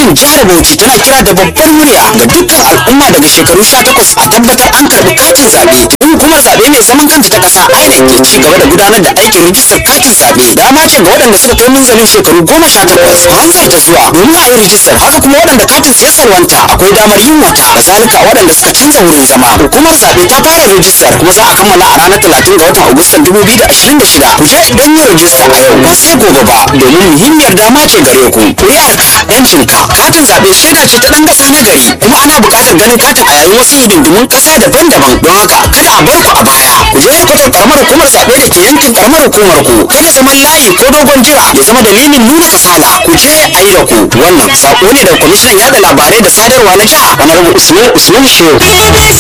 gwamnatin jihar bauchi tana kira da babbar murya ga dukkan al'umma daga shekaru 18 a tabbatar an karɓi katin zaɓe tun hukumar zaɓe mai zaman kanta ta ƙasa inec ke ci gaba da gudanar da aikin rijistar katin zaɓe dama ce ga waɗanda suka kai munzalin shekaru goma sha takwas ku hanzarta zuwa domin a yi rijistar haka kuma waɗanda katin ya salwanta akwai damar yin wata kazalika waɗanda suka canza wurin zama hukumar zaɓe ta fara rijistar kuma za a kammala a ranar talatin ga watan agustan dubu biyu da ashirin da shida ku je don yin rijista a yau ba sai gobe ba domin muhimmiyar dama ce gare ku ƙuri'arka yancinka katin zaɓe shaida ce ta ɗan ƙasa na gari kuma ana buƙatar ganin katin a yayin wasu hidindimun ƙasa daban-daban don haka kada a bar ku a baya ku je kwatar karamar hukumar zaɓe da ke yankin karamar hukumar ku kada zaman layi ko dogon jira ya zama dalilin nuna kasala ku je a yi da ku wannan saƙo ne daga kwamishinan yaɗa labarai da sadarwa na jiha honorable usman usman shehu